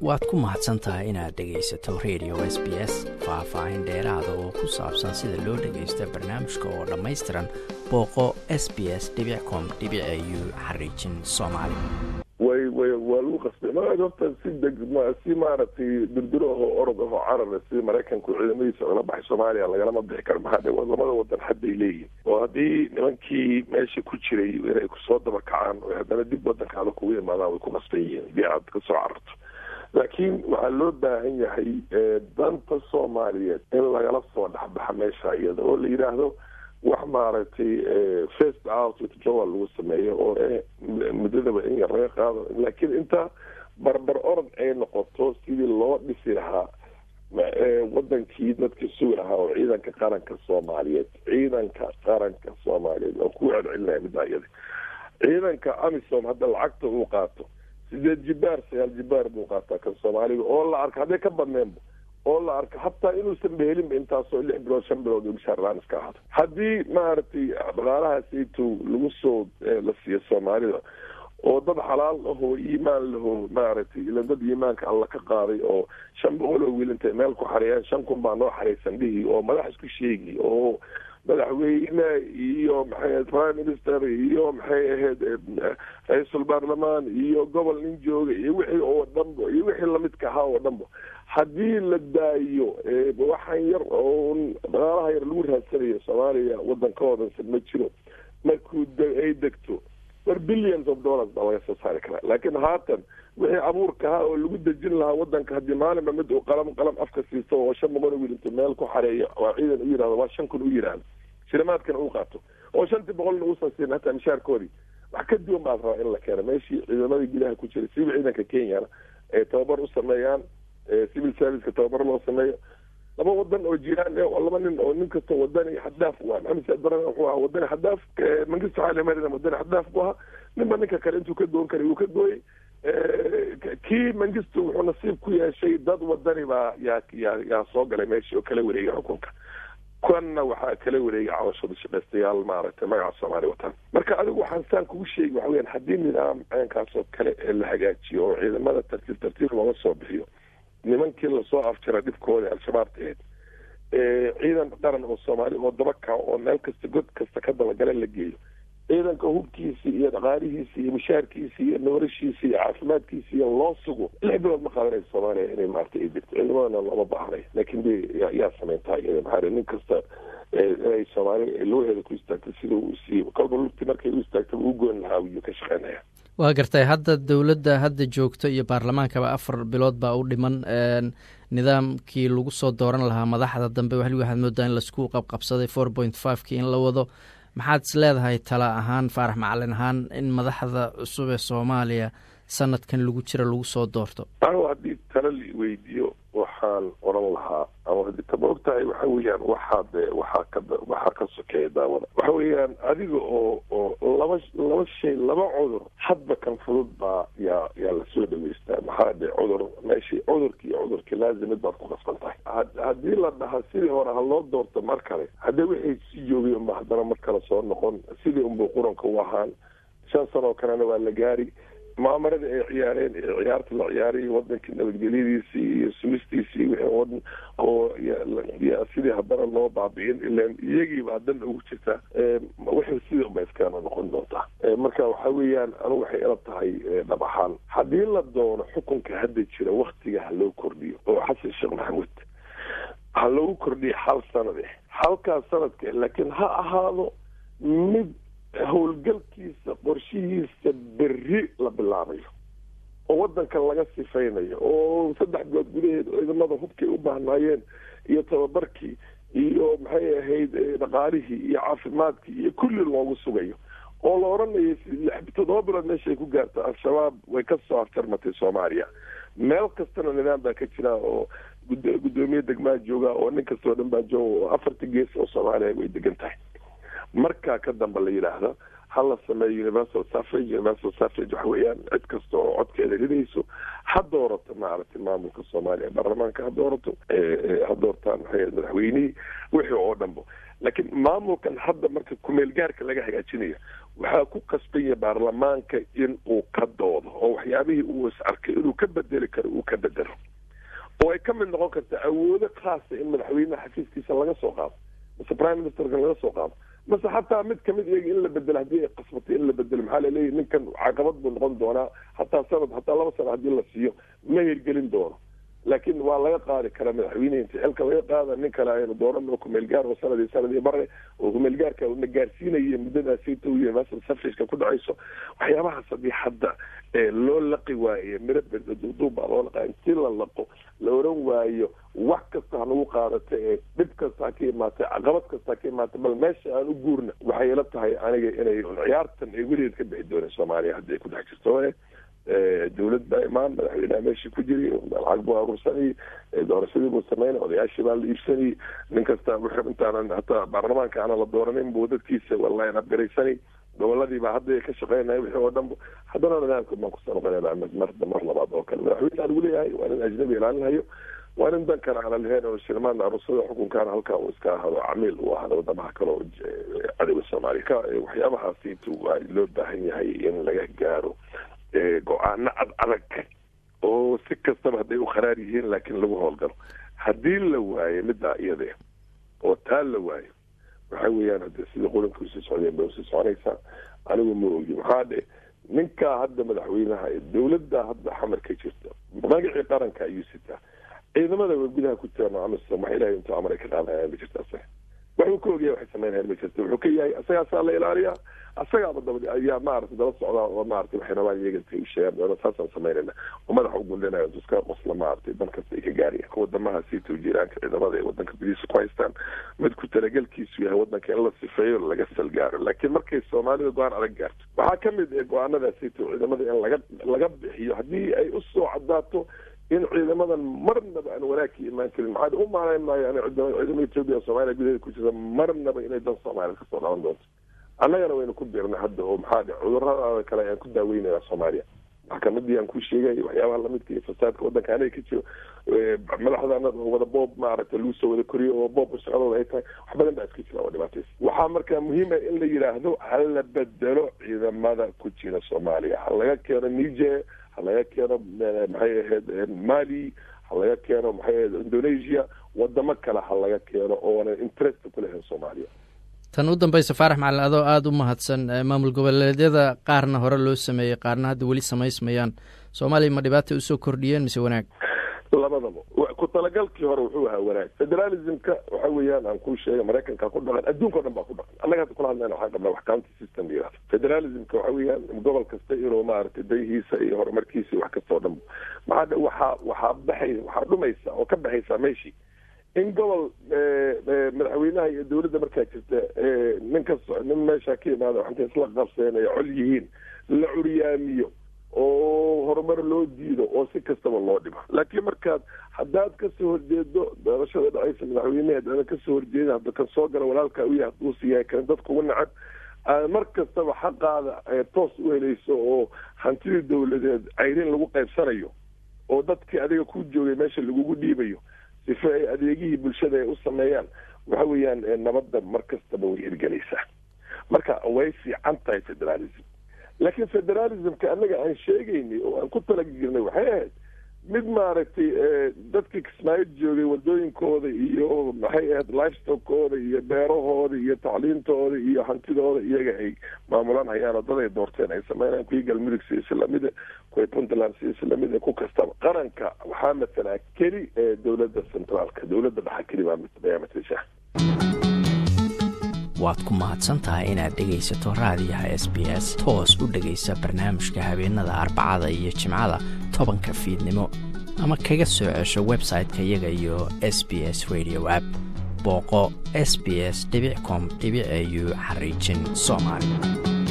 waad ku mahadsan tahay inaad dhegaysato radio s b s faah-faahin dheeraada oo ku saabsan sida loo dhagaysta barnaamijka oo dhammaystiran booqo s b s com u xariijin soomaali way way waa lagu qasbay ma horta si deg si maaragtay durduro ahoo orod ahoo carara si maraykanku ciidamadiisa ogala baxay soomaaliya lagalama bixi karo maxaa dhe lamada wadan hadday leeyihin oo haddii nimankii meesha ku jiray inay kusoo daba kacaan oo haddana dib wadankaada kugu imaadaan way ku qasban yihiin hadii aad kasoo cararto laakiin waxaa loo baahan yahay danta soomaaliyeed in lagala soo dhexbaxa meesha iyada oo la yidhaahdo wax maaragtay first out withdrawal lagu sameeyo oo muddadaba in yar laga qaado laakiin inta barbar orod ay noqoto sidii loo dhisi lahaa wadankii dadka sugi lahaa oo ciidanka qaranka soomaaliyeed ciidanka qaranka soomaaliyeed oo ku celcelinaya middaa iyada ciidanka amisom hadda lacagta uu qaato sideed jibaar sagaal jibaar buu qaataa kan soomaaliga oo la arka hadday ka badneenba oo la arka hataa inuusan behelinba intaasoo lix bilood shan bilood oo mishaarlaan iska ahdo haddii maaragtay dhaqaalahaasayto lagu soo la siiyo soomaalida oo dad xalaal ahoo iimaan laho maaragtay ila dad iimaanka alla ka qaaday oo shan boqol oo wiil intay meel ku xareeyaan shan kun baa noo xareysan dhihi oo madax isku sheegi oo madaxweyne iyo maxay prime minister iyo maxay ahayd ra-iisul baarlamaan iyo gobol nin jooga iyo wixii oo dhanba iyo wixii lamidka ahaa oo dhanba haddii la daayo waxaan yar oo dhaqaalaha yar lagu raadsanayo soomaaliya wadankahoodansan ma jiro markuu ay degto war billions of dollars baa laga soo saari karaa laakiin haatan wixii abuurka ahaa oo lagu dejin lahaa wadanka haddii maalinba mid uu qalam qalam afka siisto oo shan boqol wiil intuu meel ku xareeyo waa ciidan u yihahdo waa shan kun u yihahdo shilimaadkana uu qaato oo shantii boqolna uusan siin hataa mishaarkoodii wax ka duwan baa rabaa in la keeno meeshii ciidamadii gudaha ku jiray siba ciidanka kenyana ay tababar u sameeyaan civil serviceka tababar loo sameeyo laba wadan oo jiraan laba nin oo nin kasta wadani xadaaf u ah maxamed saad baran wuxuu ahaa wadani xadaaf mangisto xaali maryam wadani xadaaf bu ahaa ninba ninka kale intuu ka goon karay wuu ka gooyey kii mangisto wuxuu nasiib ku yeeshay dad wadani baa yaa yaa yaa soo galay meeshii oo kala wareegay xukunka kanna waxaa kala wareegay cabashada shaqaystayaal maaragtay magaca soomaaliya wataan marka adigu waxaan saan kugu sheegi waxa weyaan haddii nidaam caynkaas oo kale la hagaajiyo oo ciidamada tartiib tartiib looga soo bixiyo nimankii lasoo afjara dhibkooda al-shabaabta aheyd ciidan qaran oo soomaali oo dabaka oo meel kasta god kasta ka dabagala la geeyo ciidanka hubkiisi iyo dhaqaalihiisi iyo mushaarkiisi iyo noorashiisi iyo caafimaadkiisi iyo loo sugo lix bilood ma qaadanaysa soomaaliya inay maarata ay jirto ciidamadana looma baahnay laakiin de yaa sameyntaa iyada maxaa nin kasta inay soomaali looheeda ku istaagto sida uu siiyo kolba lugti markay u istaagto uu goon lahaa ayuu ka shaqeynaya waa gartay hadda dowladda hadda joogto iyo baarlamaankaba afar bilood baa u dhiman nidaamkii lagu soo dooran lahaa madaxda dambe wali waxaad moodaa in laisku qabqabsaday four point fivekii in la wado maxaad is leedahay tala ahaan faarax macalin ahaan in madaxda cusub ee soomaaliya sanadkan lagu jira lagu soo doorto anigu haddii tala la weydiiyo waxaan oran lahaa ama ma og tahay waxa weeyaan waxaad waxaa ka waxaa ka sokeeya daawada waxa weeyaan adiga oo oo laba laba shay laba cudur hadba kan fudud baa yaa yaa lasoo dhaweystaa maxaa dhe cudur meeshii cudurki iyo cudurkii laazimid baad ku qasban tahay haddii la dhaha sidii hore ha loo doorto mar kale haddii wixii si joogay unba haddana mar kale soo noqon sidii unbuu quranka u ahaan shan sanoo kalena waa la gaari mucaamarada ay ciyaareen ee ciyaarta la ciyaarayy wadankii nabadgelyadiisii iyo sumistiisii wixii oo sidii haddana loo baabi'in ilan iyagiiba haddana ugu jirta wixii sidii unba iskaana noqon doontaa marka waxa weeyaan anigu waxay ila tahay dhab ahaan haddii la doono xukunka hadda jira waktiga ha loo kordhiyo oo xasan sheekh maxamuud ha loogu kordhiyo hal sanade halkaas sanadka laakiin ha ahaado mid howlgalkiisa qorshihiisa berri la bilaabayo oo wadanka laga sifaynayo oo saddex bilood gudaheed ciidamada hubkay u baahnaayeen iyo tababarkii iyo maxay ahayd dhaqaalihii iyo caafimaadkii iyo kulli loogu sugayo oo la odhanayo toddoba bilood meeshaay ku gaarta al-shabaab way ka soo afjarmatay soomaaliya meel kastana nidaam baa ka jira oo guddoomiye degmaa jooga oo nin kastoo dhan baa jooga oo afarta gees oo soomaaliya way degan tahay markaa ka dambe la yidhaahda ha la sameeyo universal suffrage universal suffrage waxa weeyaan cid kasta oo codkeeda ridayso ha doorato maaragtay maamulka soomaaliya baarlamaanka ha doorato ha doortaan maxay madaxweynihii wixii oo dhanba laakiin maamulkan hadda marka kumeel gaarka laga hagaajinayo waxaa ku qasbanya baarlamaanka in uu ka doodo oo waxyaabihii uu is arkay inuu ka bedeli karo uu ka bedelo oo ay ka mid noqon karta awoodo khaasa in madaxweynaha xafiiskiisa laga soo qaado mase prime ministerka laga soo qaado mase xataa mid kamid iyaga in la bedelo haddii ay qasbatay in la bedelo maxaa laleeyahy ninkan caqabad buu noqon doonaa hataa sanad hataa laba sano haddii la siiyo ma hirgelin doono laakiin waa laga qaadi karaa madaxweynehi inta xilka laga qaada nin kale aynu doorano kumeelgaar oo sanadii sanadii bare oo kumeelgaarka una gaarsiinaya muddadaasita u universal suffrageka ku dhacayso waxyaabahaas haddii hadda loo laqi waayo miro duuduub baa loo laqaa intii la laqo la oran waayo wax kasta hanagu qaadata ee dhib kasta ha ka imaatay caqabad kasta ha ka imaatay bal meesha aan u guurna waxay ila tahay aniga inay ciyaartan ay weligeed ka bixi dooneen soomaaliya haddii ay ku dhex jirto dawlad baa imaan madaxweynaha meeshii ku jiri lacag buu aruursanayay doorashadii buu sameynay odayaashii baa la iibsanayay nin kasta intaanan hataa baarlamaanka aana la dooranin buu dadkiisa wallahi abgaraysanay goboladii baa hadda ka shaqeynaya wixii oo dhan haddana nidaamka baan kusoo noqonayna mar mar labaad oo kale madaxweyne lagu leeyahay waa nin ajnabi ilaalinhayo waa nin dankan aan lahayn oo shilmaan aruusada xukunkaana halkaa uu iska ahado camiil uu ahado wadamaha kale oo cadowga soomaaliya ka waxyaabahaasiitu waa loo baahan yahay in laga gaaro go-aano ad adag oo si kastaba hadday u kharaar yihiin laakiin lagu howlgalo haddii la waayo middaa iyade oo taa la waayo waxa weeyaan hade sidii qoranka usii socdeen bay usii soconaysaa anigu ma ogi maxaa dhe ninkaa hadda madaxweynaha dawladda hadda xamar ka jirta magacii qaranka ayuu sitaa ciidamada gudaha ku jiraan amisom wax ilahay intuu amar ay ka qaadayaan ma jirta asaga waxuu ka ogyahay waxay sameynayaan ma jirta wuxuu ka yahay asagaasaa la ilaaliyaa asagaaba daba ayaa maarata daba socdaa oo maarata waxay rabaan iyaga intay u sheegaan doona saasaan samaynayna oo madaxa u gundhinayo iska qosla maaragtay dan kasta ay ka gaarayaan wadamaha siitau jiraanka ciidamada ay wadanka gudihiisa ku haystaan mid ku talagelkiisu yahay wadanka in la sifeeyo laga salgaaro laakiin markay soomaalida go-aan adag gaarto waxaa kamid ah go-aanada siitau ciidamada in laga laga bixiyo haddii ay usoo cadaato in ciidamadan marnaba aan wanaag ka imaan karin maxaa u maalayn maayo an ciidamada etoobiya soomaaliya gudaheeda ku jirta marnaba inay dan soomaaliya kasoo dhaban doonto annagana waynu ku biirnay hadda oo maxaa dhe cudurada kale ayaan ku daaweynaya soomaaliya maxkamadii aan ku sheegay waxyaabaha lamidka iyo fasaadka wadanka anaga ka jiro madaxdana wada boob maaragta lagu soo wada koriyo oo boob shaqadooda ay tahay wax badan baa iska jira oo dhibaataysa waxaa markaa muhiima in la yidhaahdo ha la bedelo ciidamada ku jira soomaaliya ha laga keeno niger ha laga keeno maxay ahayd mali ha laga keeno maxay ahayd indonesia wadamo kale ha laga keeno oonan interest ku lahayn soomaaliya tan u dambaysa faarax macalin adoo aada u mahadsan maamul goboleedyada qaarna hore loo sameeyey qaarna hadda weli samaysmayaan soomaaliya ma dhibaatay usoo kordhiyeen mise wanaag labadaba ku talagalkii hore wuxuu ahaa wanaag federalismka waxa weeyaan aan kuu sheegay maraykanka ku dhaqan adduunka o dhan baa ku dhaqan annaga hadda kula hadlayna waxaan qabnaa wax county system la yihahdo federalismka waxa weeyaan gobol kasta inuu maaragtay dayihiisa iyo horumarkiisa iyo wax kasta oo dhan maxaa dhe waxaa waxaa baxay waxaa dhumaysa oo ka baxaysaa meeshii in gobol madaxweynaha iyo dawladda markaa jirta nin kas nin meesha ka imaada waxantay isla qabseen ay col yihiin la curyaamiyo oo horumar loo diido oo si kastaba loo dhibo laakiin markaad haddaad kasoo horjeedo doorashada dhacaysa madaxweyneheed ada kasoo horjeeda hadda kan soo gala walaalkaa u yahay haduusi yahay kan dadka ugu nacab aad mar kastaba xaqaada toos u helayso oo hantidii dawladeed cayrin lagu qaybsanayo oo dadkii adiga ku joogay meesha lagugu dhiibayo sife ay adeegihii bulshada ay u sameeyaan waxa weeyaan nabadda mar kastaba way hirgelaysaa marka way fiican tahay federalism laakiin federalismka annaga aan sheegaynay oo aan ku talagirnay waxay ahayd mid maaragtay dadkii kismaayo joogay wadooyinkooda iyo maxay ahayd lifestockooda iyo beerahooda iyo tacliintooda iyo hantidooda iyaga ay maamulaan hayaan oo dad ay doorteen ay sameynayaan kuwii galmudug si islamida kuwii puntland si islamida ku kastaba qaranka waxaa matalaa keli ee dowladda centraalka dowladda dhaxa keli baa ayaa matasha waad ku mahadsan tahay inaad dhegaysato raadiyaha s b s toos u dhegaysa barnaamijka habeenada arbacada iyo jimcada tobanka fiidnimo ama kaga soo cesho website-ka iyaga iyo s b s radio app booqo s b s com au xariijin soomaali